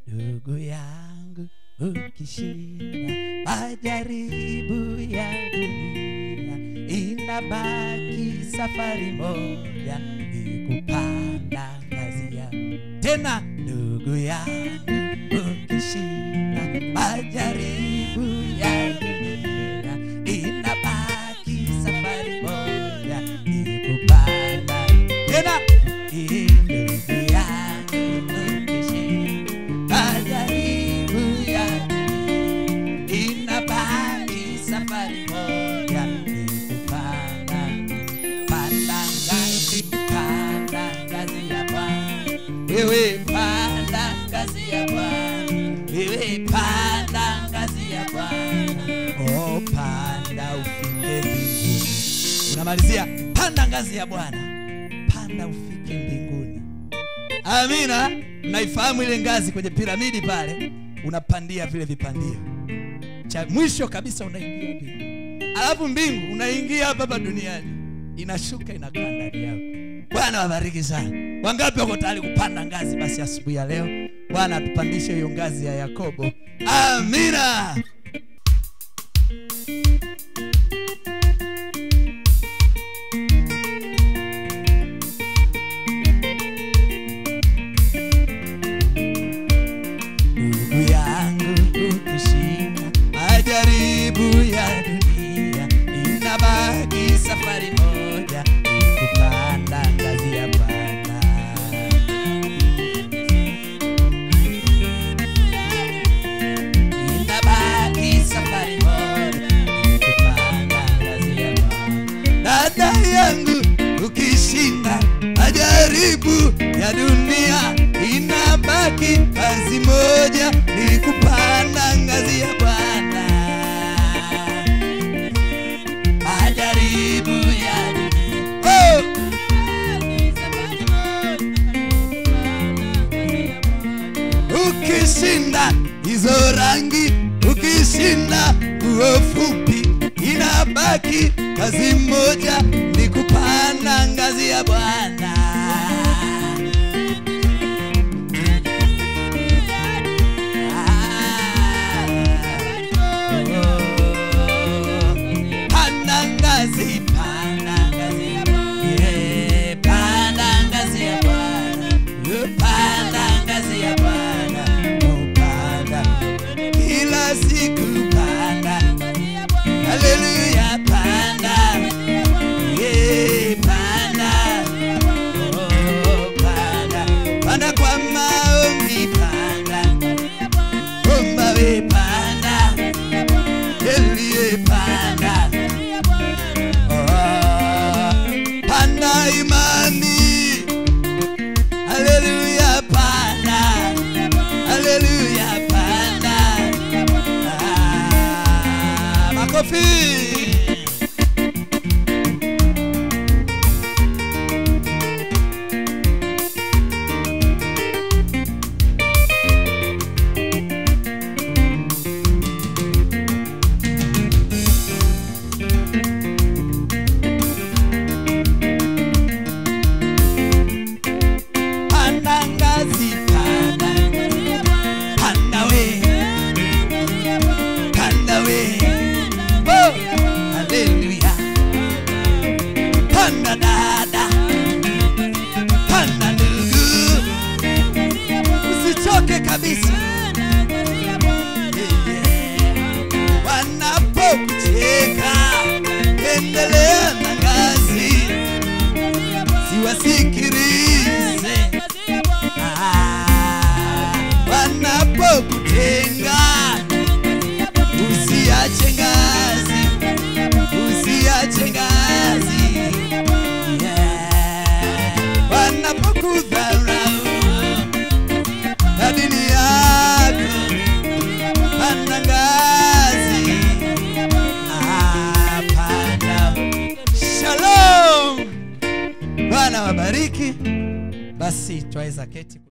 ndugu yangu ukishinda majaribu ya dunia inabaki safari moja ni kupanda ngazi ya tena ndugu yangu ukishinda majaribu ya dunia inabaki safari moja ni kupanda tena Eh, ndugu yangu ukishinda majaribu ya dunia inabaki safari moja ni kupanda panda ngazi panda ngazi ya Bwana wewe panda ngazi ya Bwana wewe panda ngazi ya Bwana oh panda ufike mbinguni unamalizia panda ngazi ya Bwana panda ufike mbinguni amina naifahamu ile ngazi kwenye piramidi pale unapandia vile vipandio cha mwisho kabisa unaingia mbingu alafu mbingu unaingia hapa hapa duniani inashuka inakaa ndani yako bwana wabariki sana wangapi wako tayari kupanda ngazi basi asubuhi ya leo bwana atupandishe hiyo ngazi ya yakobo amina ndugu yangu ukishinda majaribu ya dunia inabaki safari moja ni kupanda ngazi ya bwana inabaki safari moja ni kupanda ngazi ya bwana dada yangu ukishinda majaribu ya dunia inabaki kazi moja ni kupanda ngazi ya bwana majaribu ya dunia oh! ukishinda hizo rangi ukishinda nguo fupi inabaki kazi moja ni kupanda ngazi ya bwana panda ngazi panda ngazi Yeah, panda ngazi ya bwana Oh, panda ngazi ya bwana Oh, panda kila siku panda haleluya panda Yeah, panda Oh, panda panda kwa maombi panda omba we panda elie panda Oh, panda imani haleluya panda haleluya panda Ah, makofi panda ngazi panda panda we panda we oh haleluya panda dada panda ndugu usichoke kabisa wanapokucheka endelea na ngazi siwasikilize Ah, wanapokutenga usiache ngazi usiache ngazi Yeah. wanapokudharau na dini yako panda ngazi Ah, panda shalom bwana wabariki basi twaweza keti